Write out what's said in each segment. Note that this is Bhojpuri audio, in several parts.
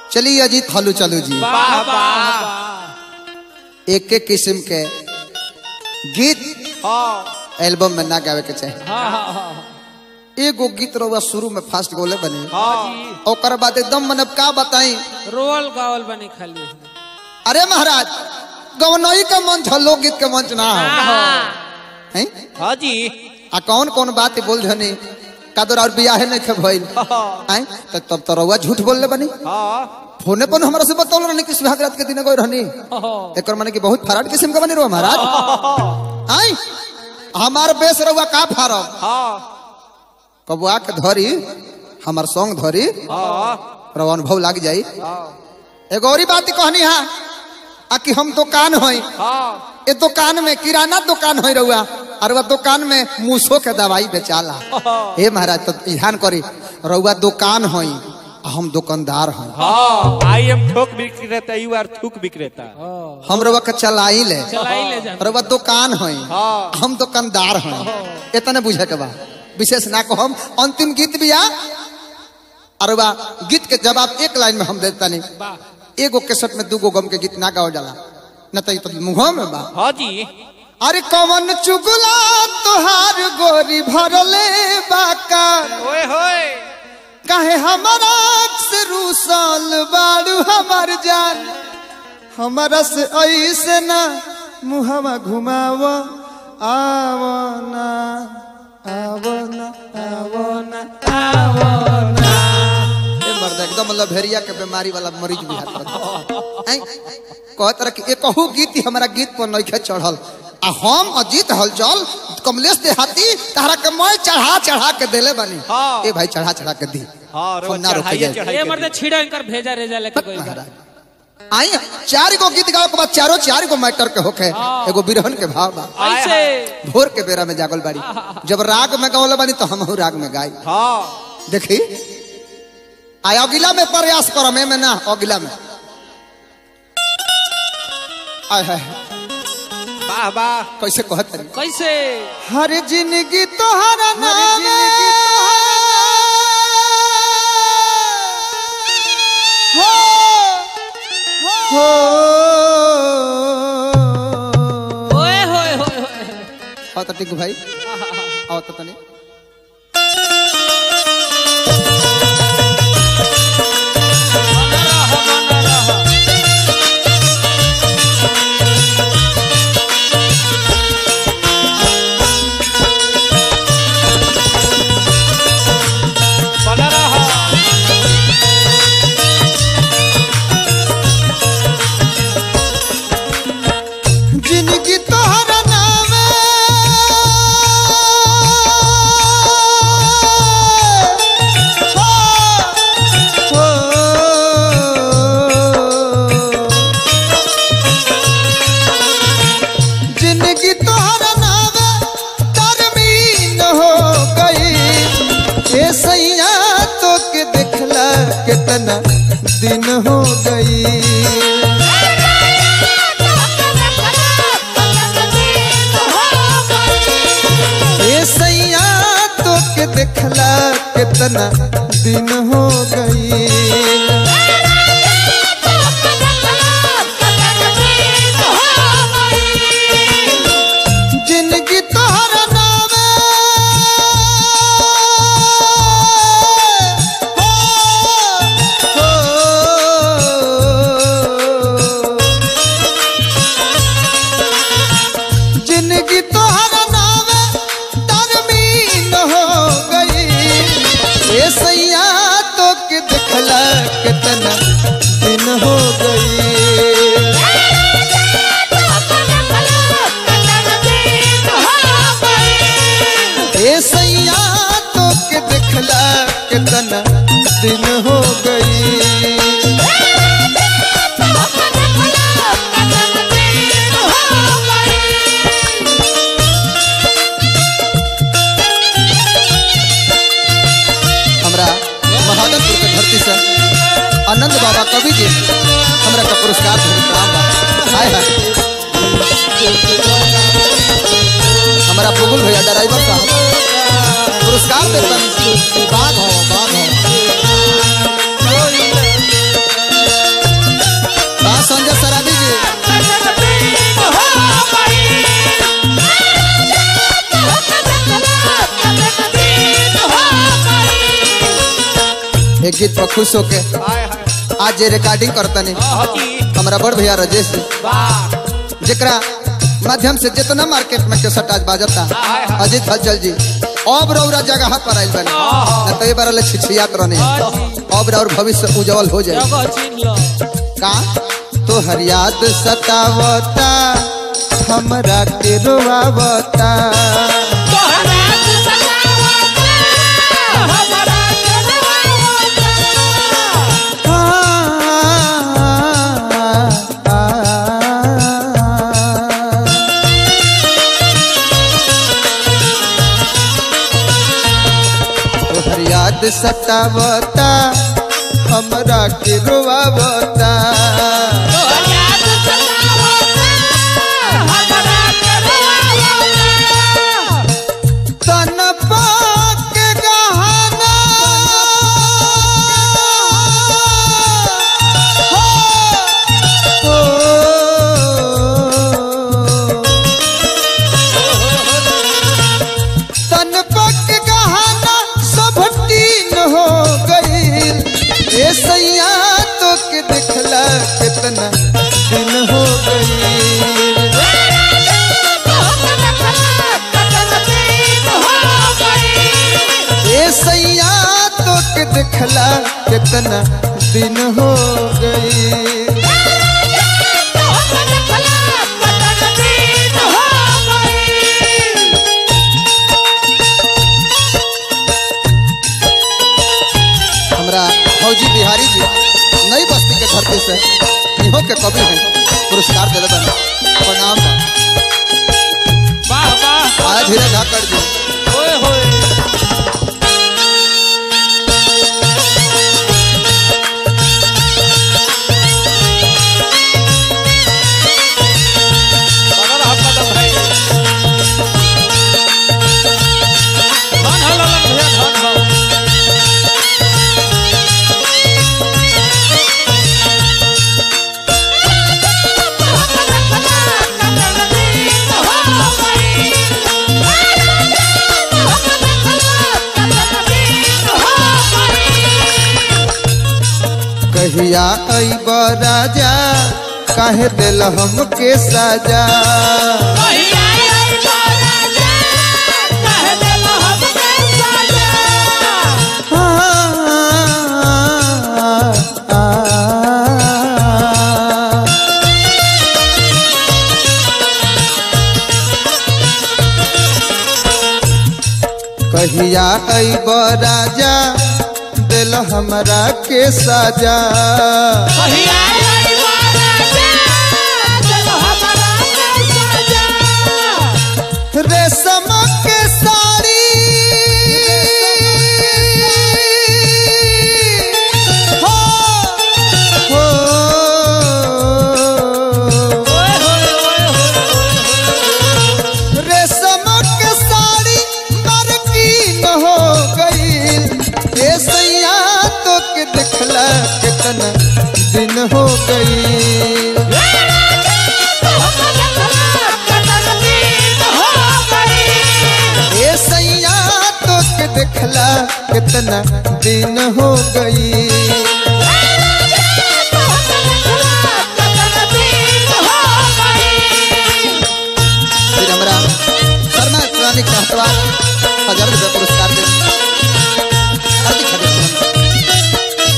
चलिए अजीत हालू चालू जी वाह वाह एक एक किस्म के गीत हाँ एल्बम में ना गावे के चाहिए हाँ हाँ हाँ एगो गीत रहुआ शुरू में फास्ट गोले बने हाँ जी ओकर बाद एकदम मन का बताई रोल गावल बनी खाली अरे महाराज गवनई का मंच है लोकगीत के मंच ना हो हैं? हाँ जी आ कौन कौन बात बोल धनी कादर और बियाह नहीं खे भइल हैं? त तब तो रहुआ झूठ बोल ले बनी हाँ फोने पर हमरा से बतौल रहनी कि सुहाग रात के दिन गई रहनी एक माने कि बहुत फराड किस्म का बनी रहो महाराज आई हमार बेस रहुआ का फारम हाँ कबुआ के धरी हमार सॉन्ग धरी हाँ रवा अनुभव लाग जाई हाँ एगो और बात कहनी हा आ कि हम दुकान होई हाँ ए दुकान में किराना दुकान होई रहुआ और वह दुकान में मूसो के दवाई बेचाला हे महाराज तो ध्यान करी रहुआ दुकान होई आ हम दुकानदार हई हाँ आई एम थोक विक्रेता यू आर थूक विक्रेता हम रहुआ के चलाई ले चलाई ले जा रहुआ दुकान होई हाँ हम दुकानदार हई इतने बुझे के बा विशेष ना को हम अंतिम गीत भी आ और बा गीत के जवाब एक लाइन में हम देता नहीं वाह एगो केसट में दूगो गम के गीत ना गाओ जाला न तो, ई तो मुंह में बा हाँ जी अरे कवन चुगला तुहार गोरी भरले बाका ओए होए काहे हमारा से रूसल बाड़ू हमार जान हमारा से ऐसे ना मुहवा घुमाव आवो ना आवो ना आवो ना आवो ना ए मर्द एकदम लभेरिया के बीमारी वाला मरीज भी हाथ हैं कहत रह कि एकहू गीत ही हमारा गीत पर नइखे चढ़ल आ हम अजीत हलचल कमलेश देहाती तारा के मैं चढ़ा चढ़ा के देले बनी हाँ। ए भाई चढ़ा चढ़ा के दी हाँ हम ना रोके चढ़ाइए जाए। चढ़ाइए ये मर्द छिड़ा इनकर भेजा रेजा लेके कोई महाराज आई चार गो गीत गाओ के बाद चारों चार गो मैटर के होखे एगो बिरहन के भाव बा ऐसे भोर के बेरा में जागल बाड़ी जब राग में गावल बानी तो हम राग में गाई हाँ देखी आय अगिला में प्रयास करो में, में ना अगिला में आय हाय वाह वाह कैसे कहत रही कैसे हर जिंदगी तोहरा नाम हो हो ओए होए होए होए आओ तो टिंकू भाई आओ तो तनी बना रहा बना रहा बना रहा जिंदगी तोहरा नाम हो जिंदगी तोहरा नाम तरमीन हो गई ए सैया तो के देखला कितना दिन हो गई ए सैया तो के देखला कितना दिन हो गई जिंदगी तोहरा नाम हो, हो। जिंदगी तोहरा नाम तरमीन हो गई ए सैया तो के देखला कितना दिन हो गई ए सैया तो के देखला कितना दिन हो गई हमरा महादनपुर के धरती से आनंद बाबा कवि जी हमरा का पुरस्कार देने प्रणाम बा हाय हाय हमारा पुगुल भैया ड्राइवर साहब पुरस्कार देते बाघ हो बाघ हो ये गीत पर खुश होके हाय हाय आज जे रिकॉर्डिंग करतनी हाजी हमारा बड़ भैया राजेश जी वाह जेकरा माध्यम से जितना मार्केट में केसट आज बाजता हाय हाय। अजीत हलचल जी अब रौरा जगह पर आइल बने न तो ये बार ले छिछियात रहने अब और भविष्य उज्जवल हो जाए जगह छीन लो का तो हर याद सतावता हमरा के रोवावता आ, आ, आ, तोहर याद सतावता हमरा के रोवावता तन पाक गहना हो, तन पक गहना सब तीन हो गई ए सैया तो के दिखला कितना दिन हो गई ए सैया तो के दिखला कितना दिन हो गई हमरा फौजी बिहारी जी नई बस्ती के धरती से इहो के कवि हैं पुरस्कार दिले बने प्रणाम बा। वाह वाह आया धीरे धाकड़ जी ओए होए बना रहा कदम भाई धन हो ललन भैया धन हो कहिया अइब राजा काहे दिल हमके साजा आ, आ, आ, कहिया अइब राजा दिल हमरा के साजा रेशम के साड़ी हो, हो, ओए होए ओए होए रेशम के साड़ी मरकीन हो गई ए सैया तो के दिखला कितना दिन हो गई ए सैया तो के दिखला कितना दिन हो गई फिर हमरा शर्मा इस्लामिक हटवा हजार रुपये पुरस्कार दे हार्दिक हार्दिक अभिनंदन।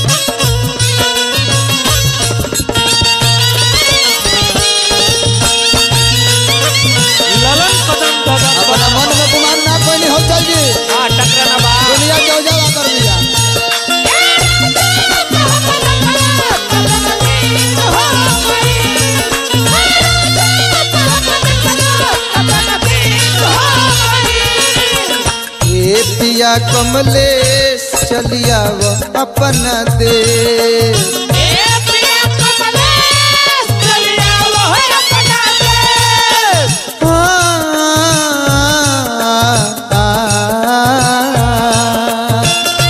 ललन कदम दादा अपना मन में गुमान ना कोई नहीं हो चल जी हाँ टकराना बा दुनिया के उजाला कर दिया ए पिया कमलेश चलिया वो अपना देश आ, आ, आ,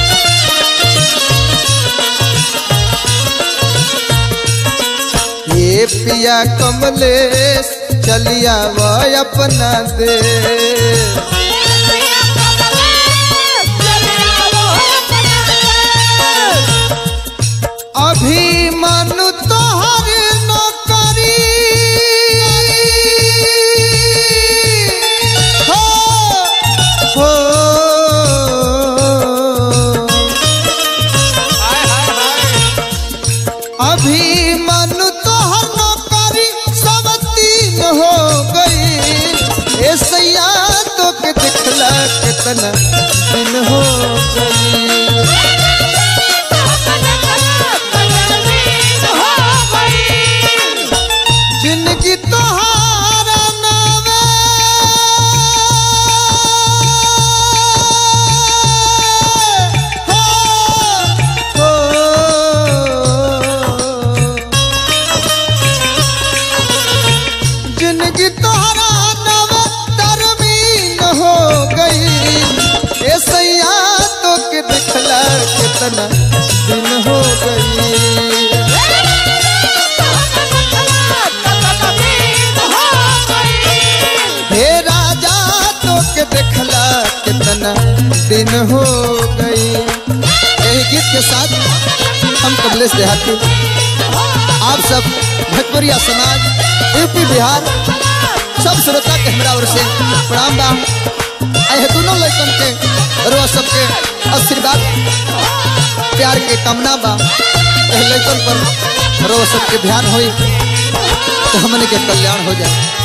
ये पिया कमलेश चलिया वो अपना देश कितना दिन हो गई जिंदगी तोहारा नावे हो, हो। जिंदगी तोहरा नावे तरमीन हो गई ए सैया तो के दिखला कितना दिन हो गई हे राजा तो के देखला कितना दिन हो गई यही गीत के साथ हम कमलेश देहाती आप सब भोजपुरिया समाज यूपी बिहार सब श्रोता के हमरा ओर से प्रणाम बा आए दोनों लड़कन के रोज सबके आशीर्वाद प्यार के कामना बा एह लड़कन पर रोज सबके ध्यान होई तो हमने के कल्याण हो जाए